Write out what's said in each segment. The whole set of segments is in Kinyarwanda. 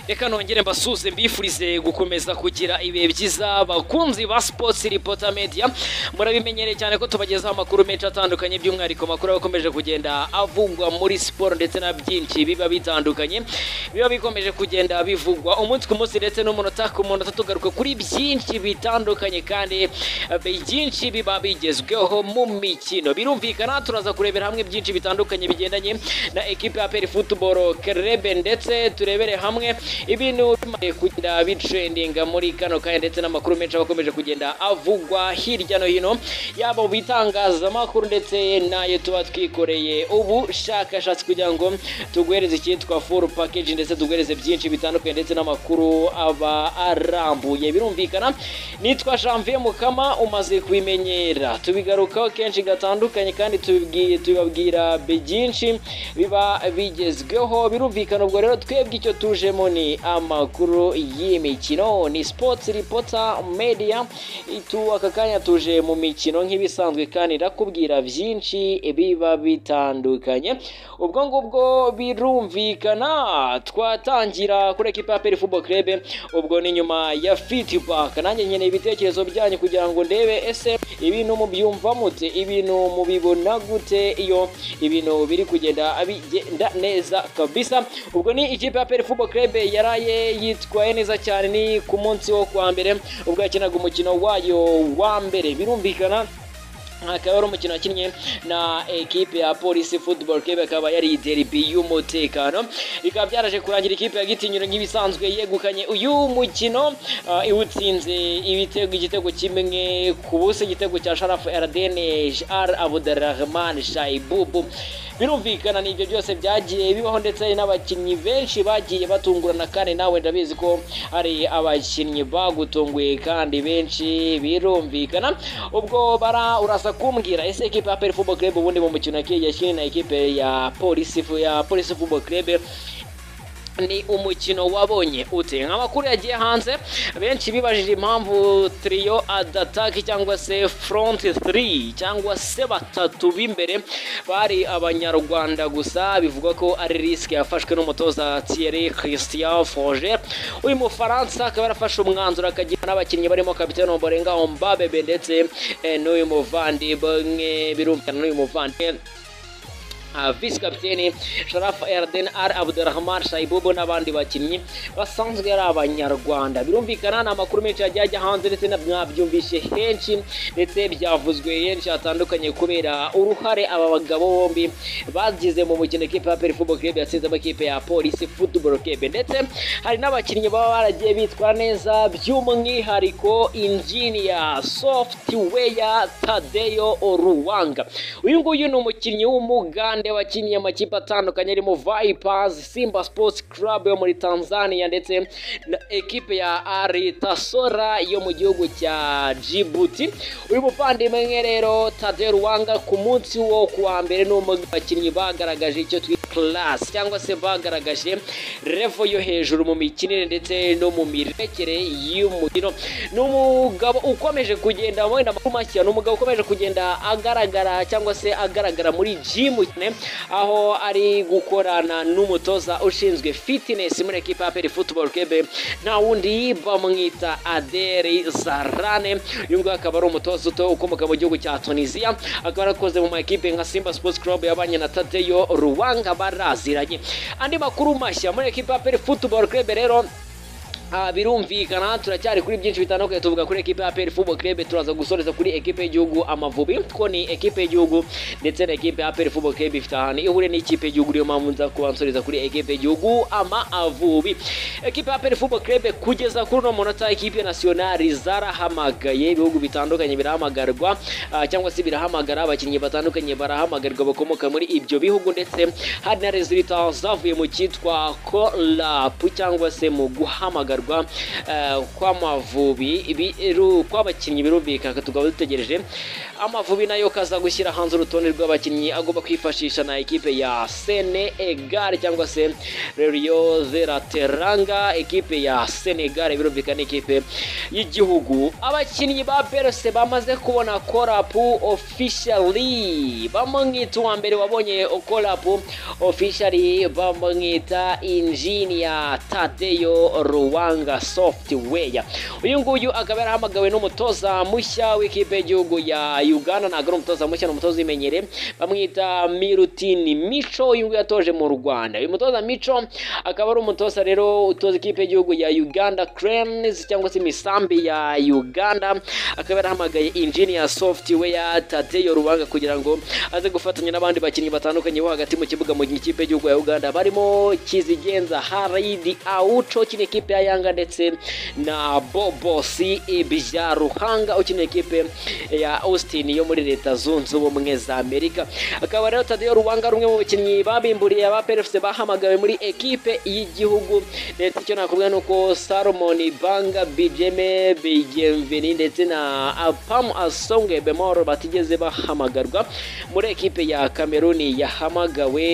reka nongere mbasuze mbifurize gukomeza kugira ibihe byiza abakunzi ba sipotsi ripota mediya murabimenyereye cyane ko tubagezaho amakuru menshi atandukanye by'umwihariko amakuru aba akomeje kugenda avugwa muri siporo ndetse na byinshi biba bitandukanye biba bikomeje kugenda bivugwa umunsi ku munsi ndetse n'umunota ku munota tugaruka kuri byinshi bitandukanye kandi byinshi biba bigezweho mu mikino birumvikana turaza kurebera hamwe byinshi bitandukanye bigendanye na ekipe ya peri futuboro kerebe ndetse turebere hamwe ibintu bimaze kugenda bitrendinga muri kano kanya ndetse n'amakuru menshi aba akomeje kugenda avugwa hirya no hino yaba mu bitangazamakuru ndetse n'ayo tuba twikoreye ubushakashatsi kugira ngo tuguhereze icyitwa full package ndetse tuguhereze byinshi bitandukanye ndetse n'amakuru aba arambuye birumvikana nitwa janvier mukama umaze kubimenyera tubigarukaho kenshi gatandukanye kandi tubibwi- tubibabwira byinshi biba bigezweho birumvikana ubwo rero twebwe icyo tujemo ni amakuru y'imikino ni sports reporter media itu aka kanya tuje mu mikino nk'ibisanzwe kandi ndakubwira byinshi biba bitandukanye ubwo ngubwo birumvikana twatangira kuri ekipa ya peri football club ubwo ni nyuma ya feedback nanjye nkeneye ibitekerezo byanyu kugira ngo ndebe ese ibintu mubyumva mute ibintu mubibona gute iyo ibintu biri kugenda bigenda neza kabisa ubwo ni ikipe ya peri football club yaraye yitwaye neza cyane ni ku munsi wo kuwa mbere ubwo yakinaga umukino wayo wa mbere birumvikana akaba ari umukino wakinnye na ekipe ya polisi football club akaba yari derby y'umutekano bikaba byaraje kurangira ikipe ya gitinyiro nk'ibisanzwe yegukanye uyu mukino ah, iwutsinze ibitego igitego kimwe ku busa igitego cya sharaf rdn r abdurrahman shaibubu birumvikana ni ibyo byose byagiye bibaho ndetse n'abakinnyi benshi bagiye batungurana kandi nawe ndabizi ko hari abakinnyi bagutunguye kandi benshi birumvikana ubwo bara urasa kumbwira ese ekipe ya peri fubo club ubundi mu mukino yakiye yakinnye na ekipe ya polisi fu- ya polisi fubo club ni umukino wabonye ute amakuru yagiye hanze benshi bibajije impamvu trio adataki cyangwa se front 3 cyangwa se batatu b'imbere bari abanyarwanda gusa bivugwa ko ari risike yafashwe n'umutoza Thierry Christian Foger uyu mufaransa akaba yarafashe umwanzuro akagira n'abakinnyi barimo kapitene Ombolenga Ombabebe ndetse eh, n'uyu muvandimwe birumvikana n'uyu muvandimwe Uh, visi kapiteni sharaf erden ar abdurahman shaibubu n'abandi bakinnyi basanzwe ari abanyarwanda birumvikana ni amakuru menshi yagiye ajya hanze ndetse na- mwabyumvishe henshi ndetse byavuzwe henshi hatandukanye kubera uruhare aba bagabo bombi bagize mu mukino ekipe ya peri football club yatsinze amakipe ya polisi football club ndetse hari n'abakinnyi baba baragiye bitwara neza by'umwihariko injiniya software tadeyo ruwanga uyu nguyu ni umukinnyi w'umugande wakiniye amakipe atandukanye arimo vipers simba sports club yo muri tanzania ndetse na ekipe ya aritasora yo mu gihugu cya djibouti uyu muvandimwe rero tadeyo ruwanga ku munsi wo kuwa mbere ni umwe mu bakinnyi bagaragaje icyo twita class cyangwa se bagaragaje revo yo hejuru mu mikinire ndetse no mu mirekere y'umukino ni umugabo ukomeje kugenda wenda amakuru mashya ni umugabo ukomeje kugenda agaragara cyangwa se agaragara muri jimu cyane aho ari gukorana n'umutoza ushinzwe fitness muri ekipa ya peri football club nta wundi bamwita aderi zarane uyu nguyu akaba ari umutoza uto ukomoka mu gihugu cya tunisiya akaba yarakoze mu maekipe nka simba sports club yabanye na tadeyo ruwanga baraziranye andi makuru mashya muri ekipa ya peri football club rero Ah, birumvikana turacyari kuri byinshi bitandukanye tuvuga kuri ekipe ya APR Football Club turaza gusoreza kuri ekipe y'igihugu Amavubi ko ni ekipe y'igihugu ndetse na ekipe ya APR Football Club ifite ahantu ihure n'ikipe y'igihugu niyo mpamvu nza kuba nsoreza kuri ekipe y'igihugu Amavubi ekipe ya APR Football Club kugeza kuri uno munota ekipe nationale zarahamagaye ibihugu bitandukanye birahamagarwa ah, cyangwa se birahamagara abakinnyi batandukanye barahamagarwa bakomoka muri ibyo bihugu ndetse hari na resultat zavuye mu cyitwa call up cyangwa se mu guhamagara gusigarwa eh, kw'amavubi ibi- iru- kw'abakinnyi birumvikana tukaba dutegereje amavubi nayo kaza gushyira hanze urutonde rw'abakinnyi agomba kwifashisha na ekipe ya Senegal cyangwa se Rerioze Lateranga ekipe ya Senegal birumvikana ni ikipe y'igihugu abakinnyi ba Berse bamaze kubona korapu officially bamwita uwa mbere wabonye korapu officially bamwita Engineer Tadeyo Ruwanga Software uyu nguyu akaba yarahamagawe n'umutoza mushya w'ikipe y'igihugu ya Uganda ntabwo ari umutoza mushya ni umutoza uyimenyere bamwita Milutin Micho uyu nguyu yatoje mu Rwanda uyu mutoza Micho akaba ari umutoza rero utoza ikipe y'igihugu ya Uganda Cranes cyangwa se imisambi ya Uganda akaba yarahamagaye Engineer Software Tadeyo Ruwanga kugira ngo aze gufatanya n'abandi bakinnyi batandukanye bo hagati mu kibuga mu ikipe y'igihugu ya Uganda barimo Kizigenza Haridi Aucho ukina ikipe ya Yanga ndetse na Bobo C Ibyaruhanga ukina ikipe ya Austin yo muri leta zunze ubumwe za Amerika akaba rero Tadeyo Ruwanga ari umwe mu bakinnyi babimburiye aba PFC bahamagawe muri ekipe y'igihugu ndetse icyo nakubwira ni uko Salomon Banga Bijeme Bigemvini ndetse na Apam Asonge Bemoro batigeze bahamagarwa muri ekipe ya Kameruni yahamagawe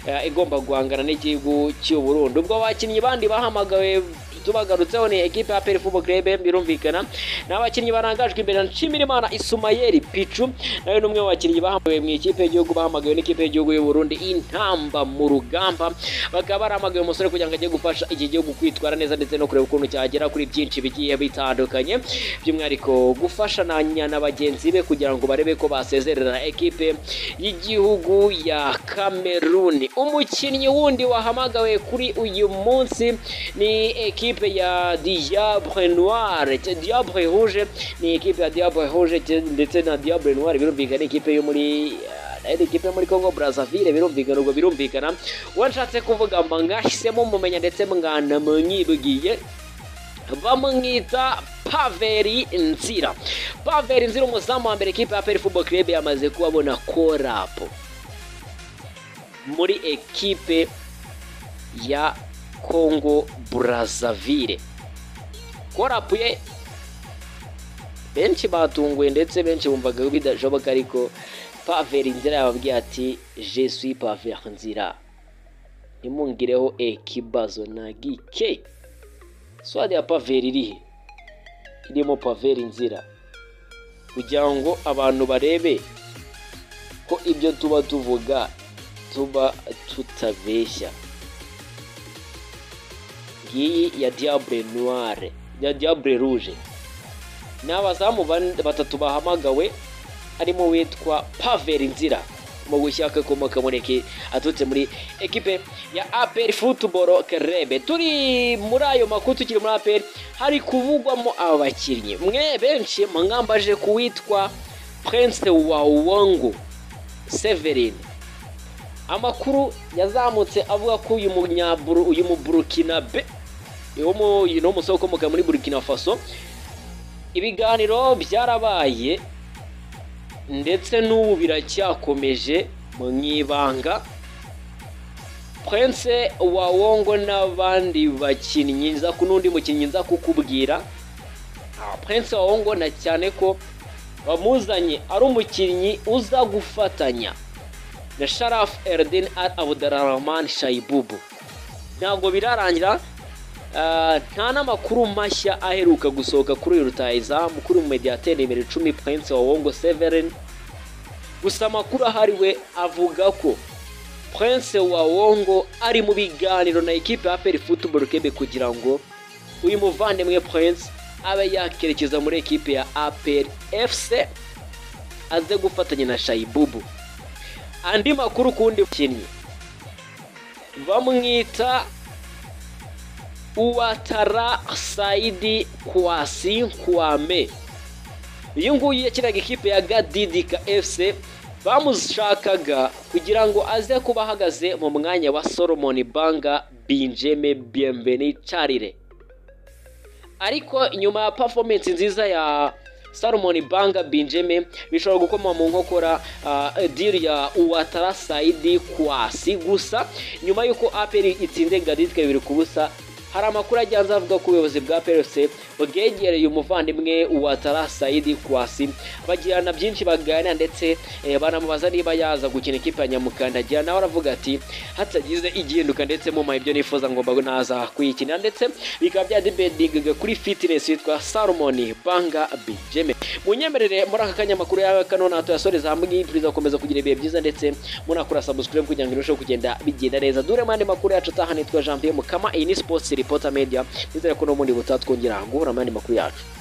eh, igomba guhangana n'igihugu cy'u Burundi ubwo abakinnyi bandi bahamagawe tubagarutseho ni ekipe ya Peri Football Club birumvikana n'abakinnyi barangajwe imbere na Nshimirimana Isumayeli Pichu nawe ni umwe mu bakinnyi bahamagawe mu ikipe y'igihugu bahamagawe n'ikipe y'igihugu y'u Burundi intamba mu rugamba bakaba baramagaye umusore kugira ngo ajye gufasha iki gihugu kwitwara neza ndetse no kureba ukuntu cyagera kuri byinshi bigiye bitandukanye by'umwihariko gufashanya na bagenzi be kugira ngo barebe ko basezerera ekipe y'igihugu ya Kameruni umukinnyi wundi wahamagawe kuri uyu munsi ni ekipe ya Diable Noir Diable Rouge ni ekipe ya Diable Rouge ndetse na Diable Noir birumvikana ni ikipe yo muri eh, ari ikipe yo muri Congo Brazzaville birumvikana ubwo birumvikana washatse kuvuga mba ngahisemo mumenya ndetse mwanamwibwiye bamwita Paveri Nzira Paveri Nzira umuzamu wa mbere ekipe ya Peri Football Club yamaze kubabona korapo muri ekipe ya Congo Brazzaville korapu ye benshi batunguye ndetse benshi bumvaga bidashoboka ariko Paveri Nzira yababwiye ati je suis Paveri Nzira ntimungireho ekibazo na gike swade ya paveri irihe irimo paveri nzira kugira ngo abantu barebe ko ibyo tuba tuvuga tuba tutabeshya ngiyi ya diable noire ya diable rouge ni abazamu ban- batatu bahamagawe harimo uwitwa paveri nzira mu gushaka akomoka muri eki aturutse muri ekipe ya aperi futuboro kerebe turi muri ayo makuru tukiri muri aperi hari kuvugwamo abakinnyi mwe benshi mwambaje ku witwa prince wa wongo severine amakuru yazamutse avuga ko uyu munyaburu uyu muburukina be uyu mu- uyu ni umusore ukomoka muri burukina faso ibiganiro byarabaye ndetse n'ubu biracyakomeje mu ibanga prince wa wongo n'abandi bakinnyi nza ku n'undi mukinnyi nza kukubwira Ah, prince wa wongo na cyane ko bamuzanye ari umukinnyi uza gufatanya na sharaf erdin al abudurahman shaibubu ntabwo birarangira ah, nta n'amakuru mashya aheruka gusohoka kuri uyu rutayizamu kuri mu mediateri nimero icumi prince wa wongo severin gusa amakuru ahari we avuga ko prince wa wongo ari mu biganiro na ekipe ya peri futuboro kebe kugira ngo uyu muvandimwe prince abe yakerekeza muri ekipe ya aperi efuse aze gufatanya na shayibubu andi makuru kundi mukinnyi bamwita uwatara saidi kwasi kwame uyu nguyu yakinaga ikipe ya gadidika fc bamushakaga kugira ngo aze kuba ahagaze mu mwanya wa solomon banga binjeme bienveni carire ariko nyuma ya performance nziza ya Salomon Banga Benjamin bishobora gukoma mu nkokora uh, deal ya Uwatara Saidi Kwasi gusa nyuma y'uko Aperi itsinze Gaditska bibiri ku busa hari amakuru agiye avuga ko ubuyobozi bwa perese bwegereye umuvandimwe wa tarasayidi kwasi bagirana byinshi baganira ndetse eh, banamubaza niba yaza gukina ikipe ya nyamukandagira nawe aravuga ati hatagize igihinduka ndetse mu ibyo nifuza ngomba ngo naza kuyikinira ndetse bikaba byadibedingaga kuri fitinesi yitwa salomoni banga bijeme munyemerere muri aka kanya amakuru yawe kano natwe yasoreza hamwe yifuriza gukomeza kugira ibihe byiza ndetse munakora sabusikaribu kugira ngo irusheho kugenda bigenda neza dore mu yandi makuru yacu ataha nitwa jean pierre mukama iyi ni sipotsi ripota media nizere ko n'ubundi butatwongera guhura mu yandi makuru yacu